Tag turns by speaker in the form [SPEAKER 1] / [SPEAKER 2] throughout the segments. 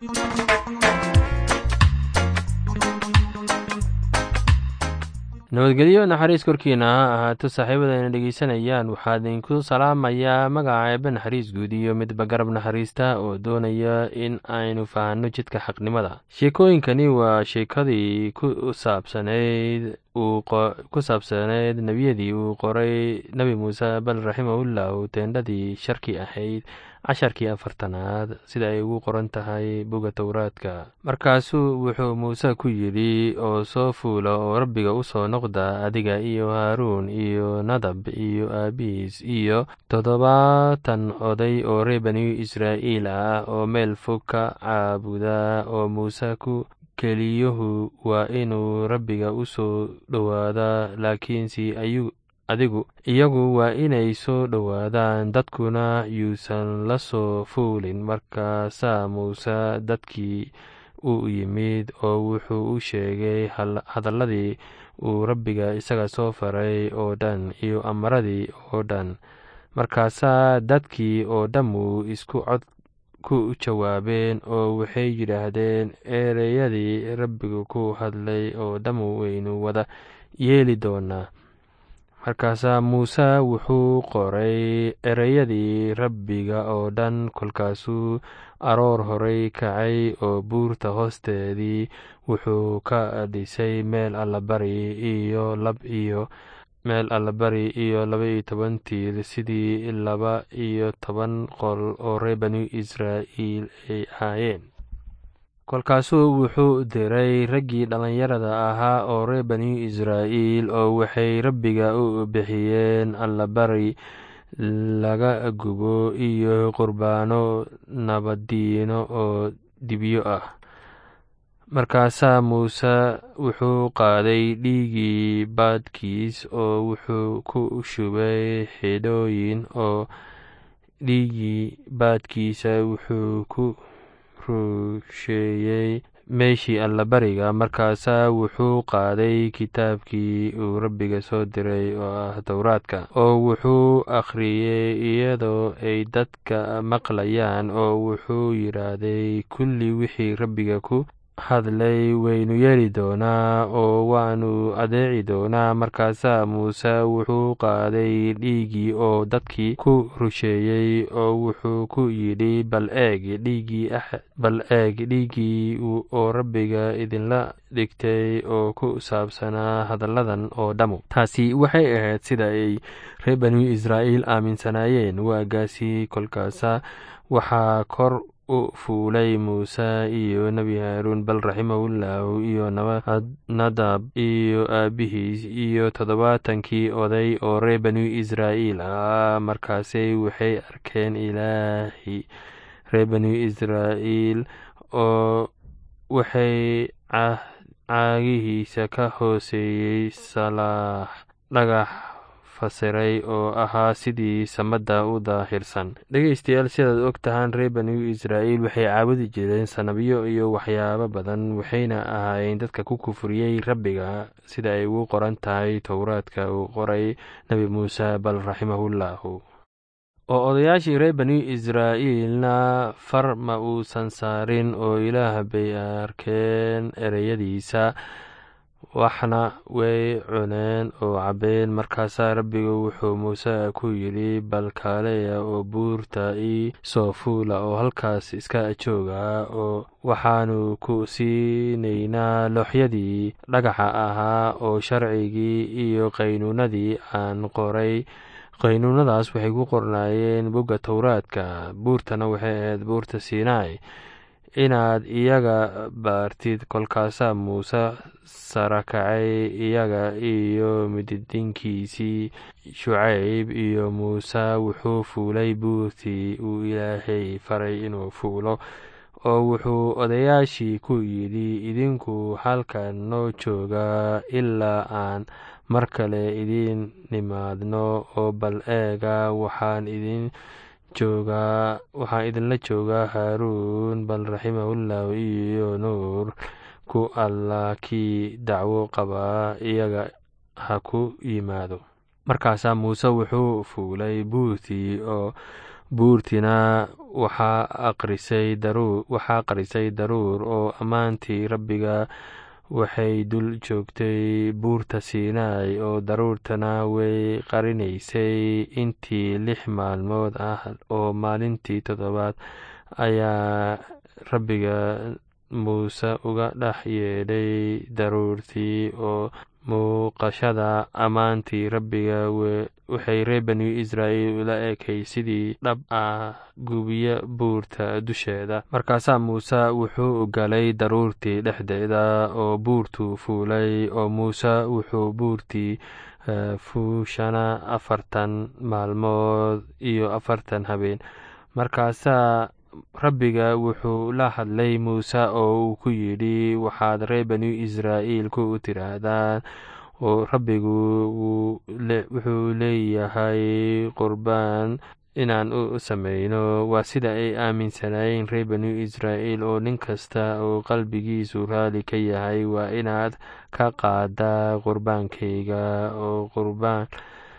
[SPEAKER 1] nabadgelyo naxariis korkiina ha ahaato saaxiibadayna dhegeysanayaan waxaa idinku salaamayaa magaca eebe naxariis guud iyo midba garab naxariista oo doonaya in aynu fahanno jidka xaqnimada sheekooyinkani waa sheekadii ku saabsanayd ku saabsaneyd nebiyadii uu qoray nebi muuse bal raximahullahu teendhadii sharki ahayd casharkii afartanaad sida ay ugu qoran tahay buga towraadka markaasuu wuxuu muuse ku yidhi oo soo fuula oo rabbiga u soo noqda adiga iyo haaruun iyo nadab iyo aabihiis iyo toddobaatan oday oo reer bani israa'iil ah oo meel fog ka caabuda oo muuse ku keliyuhu waa inuu rabbiga u soo dhowaadaa laakiinse adigu iyagu waa inay soo dhowaadaan dadkuna yuusan la soo fuulin markaasaa muuse dadkii u yimid oo wuxuu u sheegay hadalladii uu rabbiga isaga soo faray oo dhan iyo amaradii oo dhan markaasaa dadkii oo dhammu isku cod ku jawaabeen oo waxay yidhaahdeen ereyadii rabbigu ku hadlay oo dhammu waynu wada yeeli doonaa markaasaa muuse wuxuu qoray ereyadii rabbiga oo dhan kolkaasuu aroor horey kacay oo buurta hoosteedii wuxuu ka dhisay meel allabari iyo lab iyo meel allabari iyo laba iyo toban tiir sidii laba iyo toban qol oo reer bani israa'iil ay ahaayeen kolkaasuu wuxuu diray raggii dhallinyarada ahaa oo reer bani israa'iil oo waxay rabbiga u bixiyeen allabari laga gubo iyo qurbaano nabaddiino oo dibyo ah markaasaa muuse wuxuu qaaday dhiiggii baadkiis oo wuxuu ku shubay xidhooyin oo dhiiggii baadkiisa wuxuu ku rusheeyey meeshii allabariga markaasaa wuxuu qaaday kitaabkii uu rabbiga soo diray oo ah towraadka oo wuxuu akhriyey iyadoo ay dadka maqlayaan oo wuxuu yidhaahday kulli wixii rabbiga ku hadlay waynu yeeli doonaa oo waanu adeeci doonaa markaasaa muuse wuxuu qaaday dhiiggii oo dadkii ku rusheeyey oo wuxuu ku yidhi bal eeg dhiiggii bal eeg dhiiggii oo rabbiga idinla dhigtay oo ku saabsanaa hadalladan oo dhammu taasi waxay ahayd sida ay reer bani israa'iil aaminsanaayeen waagaasi kolkaasa waxaa kor u fuulay muuse iyo nebi haaruun bal raximahullahu iyo nadab iyo aabihiis iyo toddobaatankii oday oo reer bani israa'iil ah markaasay waxay arkeen ilaahi reer bani israa'iil oo waxay caagihiisa ka hooseeyey salaax dhagax fasiray oo ahaa sidii samada u daahirsan dhegeystayaal sidaad og tahaan reer bani israa'iil waxay caabudi jireen sanabyo iyo waxyaabo badan waxayna ahaayeen dadka ku kufriyey rabbiga sida ay ugu qoran tahay towraadka uu qoray nebi muuse bal raximahullahu oo odayaashii reer bani israa'iilna far ma uusan saarin oo ilaah bay arkeen ereyadiisa waxna way cuneen oo cabbeen markaasaa rabbigu wuxuu muuse ku yidhi bal kaaleya oo buurta ii soo fuula oo halkaas iska jooga oo waxaanu ku siinaynaa looxyadii dhagaxa ahaa oo sharcigii iyo qaynuunadii aan qoray qaynuunadaas waxay ku qornaayeen bogga towraadka buurtana waxay ahayd buurta sinai inaad iyaga baartid kolkaasaa muuse sarakacay iyaga iyo mididinkiisii shucayb iyo muuse wuxuu fuulay buurtii uu ilaahay faray inuu fuulo oo wuxuu odayaashii ku yidhi idinku halkan noo jooga ilaa aan mar kale idiin nimaadno oo bal eega waxaan idin joogaa waxaan idinla joogaa haaruun bal raximahullahu iyo nuur ku allah kii dacwo qabaa iyaga ha ku yimaado markaasaa muuse wuxuu fuulay buurtii oo buurtiina waxaa qarisay daruur oo ammaantii rabbiga waxay dul joogtay buurta siinaai oo daruurtana way qarinaysay intii lix maalmood ah oo maalintii toddobaad ayaa rabbiga muuse uga dhex yeedhay daruurtii oo muuqashada ammaantii rabbiga waxay reer banu israa'iil ula ekay sidii dhab ah gubiya buurta dusheeda markaasaa muuse wuxuu galay daruurtii dhexdeeda oo buurtuu fuulay oo muuse wuxuu buurtii fuushana afartan maalmood iyo afartan habeen markaasaa rabbiga wuxuu la hadlay muuse oo uu ku yidhi waxaad reer banu israa'iil ku tiraahdaan oo rabbigu wuxuu leeyahay qurbaan inaan u samayno waa sida ay aaminsanaayeen reer banu israa'iil oo nin kasta oo qalbigiisu raali ka yahay waa inaad ka qaadaa qurbaankayga oo qurbaan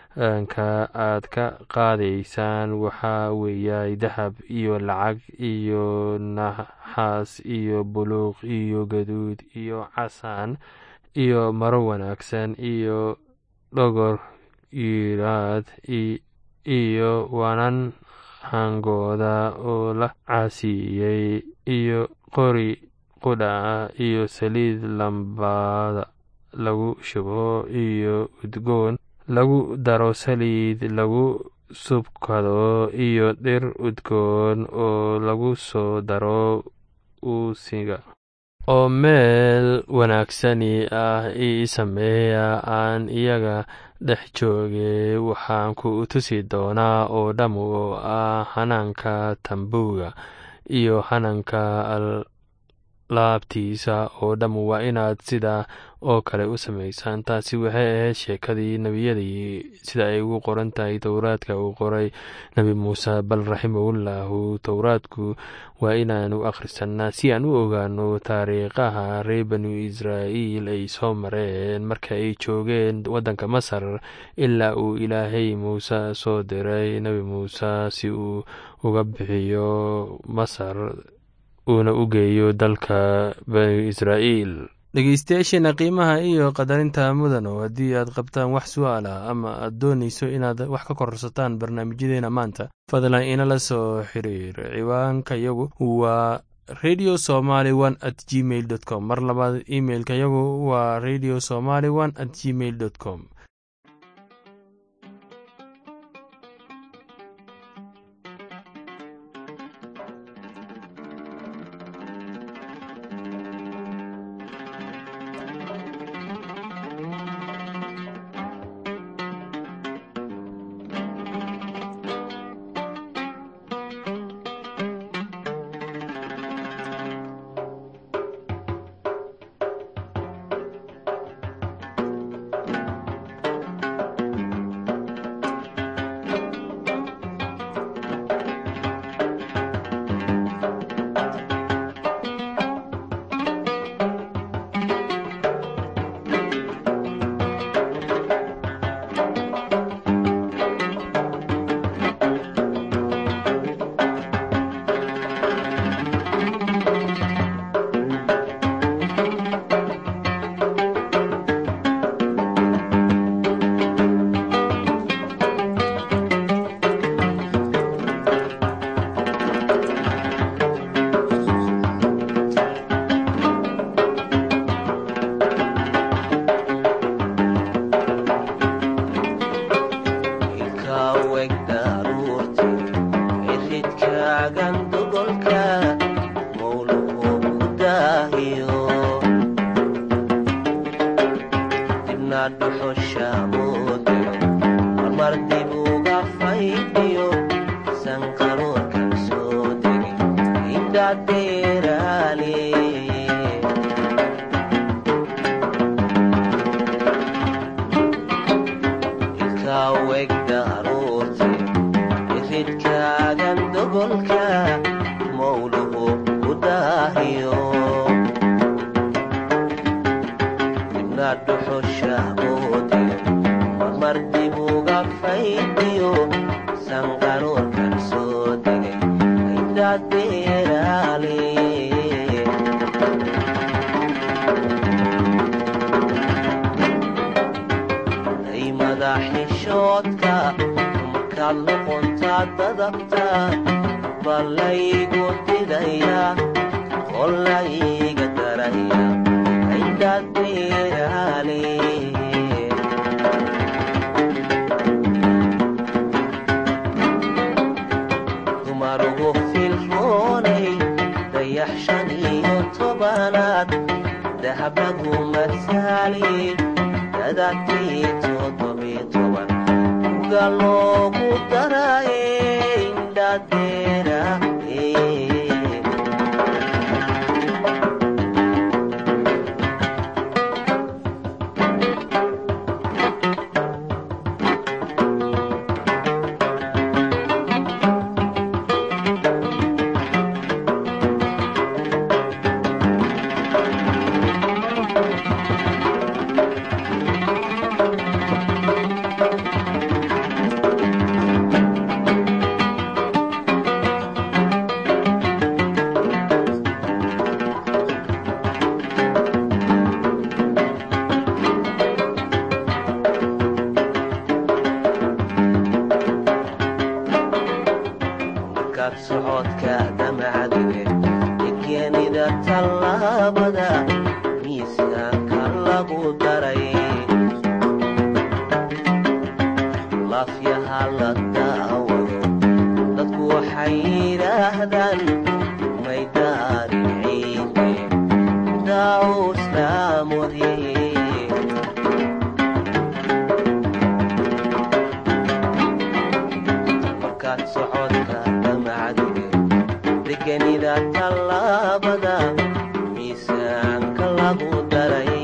[SPEAKER 1] ka aad ka qaadaysaan waxaa weeya dahab iyo lacag iyo naxaas iyo buluuq iyo gaduud iyo casaan iyo maro wanaagsan iyo dhogor yiiraad iyo wanan hangooda oo la caasiiyey iyo qori qudha iyo saliid lambada lagu shubo iyo udgoon lagu daro saliid lagu subkado iyo dhir udgoon oo lagu soo daro uusiga oo meel wanaagsani ah ii sameeya aan iyaga dhex jooge waxaan ku tusi doonaa oo dham oo ah hanaanka tambuuga iyo hanaanka laabtiisa oo dham waa inaad sidaa oo kale u samaysaan taasi waxay ahayd sheekadii nebiyadii sida ay ugu qoran tahay towraadka uu qoray nebi muuse bal raximahullahu towraadku waa inaanu akhrisanaa si aan u ogaano taariikhaha reer banu israa'iil ay soo mareen marka ay joogeen waddanka masar ilaa uu ilaahay muuse soo diray nebi muuse si uu uga bixiyo masar uuna u geeyo dalka banu israa'iil dhegeystayaasheena qiimaha iyo qadarinta mudano haddii aad qabtaan wax su-aal ah ama aad doonayso inaad wax ka kororsataan barnaamijyadeena maanta fadlan inala soo xiriir ciwaanka yagu waa radio somaly one at gmail dot com mar labaad imailka yagu waa radio somaly one at gmail dot com
[SPEAKER 2] mardibuga faydiyo sanqaroorkan soo indhadeeraale ay madaxishoodka markaad luquntaa dadabta ballaygu didaya qolayga daraya indhadeeraale dumarugu filroonay dayax shan iyo tobanaad dahab lagu masaali dadatii toddobiyo toban uga loogu daraye indhadeera markaad socodka damacdige egenida tallaabada miisaanka lagu daray laafyaha la daawado dadku waxay yidhaahdaan maydaarin ciide daawo islaamodye markaad socodka damacdige degenida tallaabada miisaanka lagu daray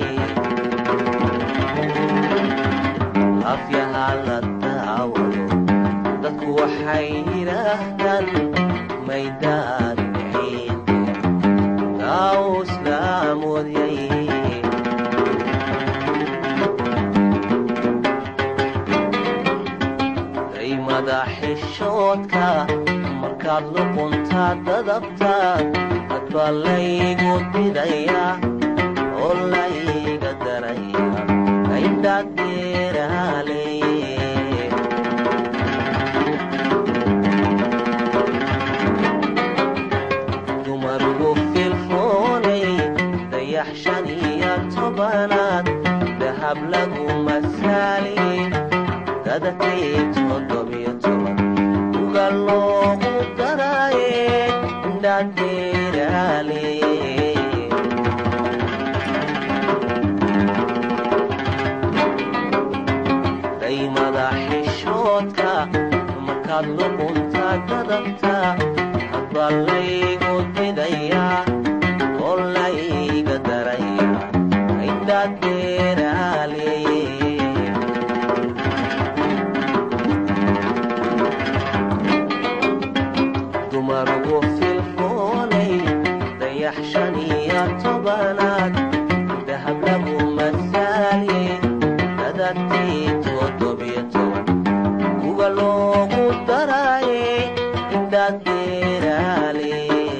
[SPEAKER 2] afyaha la daawado dadku waxay yidhaahdaan maydaarin ciide daawo islaamoodiyay ay madaxishoodka markaad luquntaa dadabta hadbaa laygu didaya oo layga daraya indhadeeraale dumarugu filfoonay dayax shan iyo tobanaad dahab lagu masaali dadatay toddobiyo toban uga loogu daraye indhadeeraale day madaxishoodka markaad luquntaa dadabta hadbaa laygu didaya oo layga daraya indhadeeraale dumarugu filfoonay dayax shan iyo tobanaad dahab lagu masaali dadatii toddobiyo toban uga loogu daraye indhadeeraale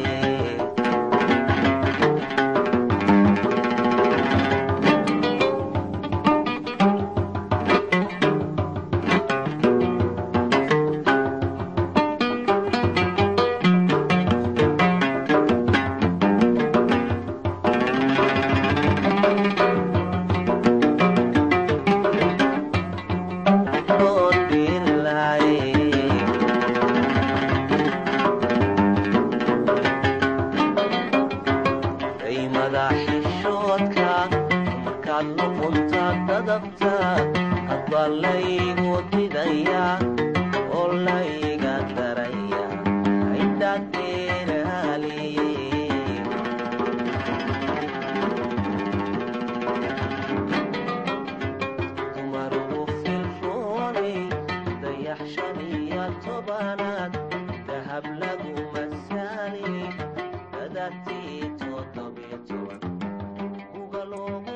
[SPEAKER 2] ay madaxishoodka markaad luqunta dadabta hadbaa laygu didaya oo layga daraya indhadeeraale dumarugu filfoonay dayax shan iyo tobanaad dahab lagu masaali dadatii toddobiyo toban uga loogu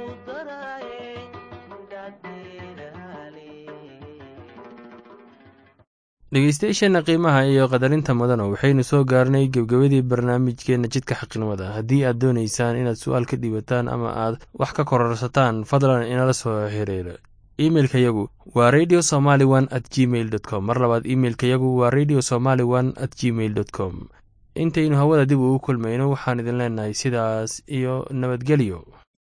[SPEAKER 2] daraye indhadeeraale
[SPEAKER 1] dhegeystayaasheenna qiimaha iyo qadarinta mudana waxaynu soo gaarnay gebgebadii barnaamijkeenna jidka xaqnimada haddii aad doonaysaan inaad su-aal ka dhiibataan ama aad wax ka kororsataan fadlan inala soo xiriira imeilka yagu wa radio somaly one at gmail dot com mar labaad imeilka yagu wa radio somaly one at gmail dot com intaynu hawada dib ugu kulmayno waxaan idin leenahay sidaas iyo nabadgelyo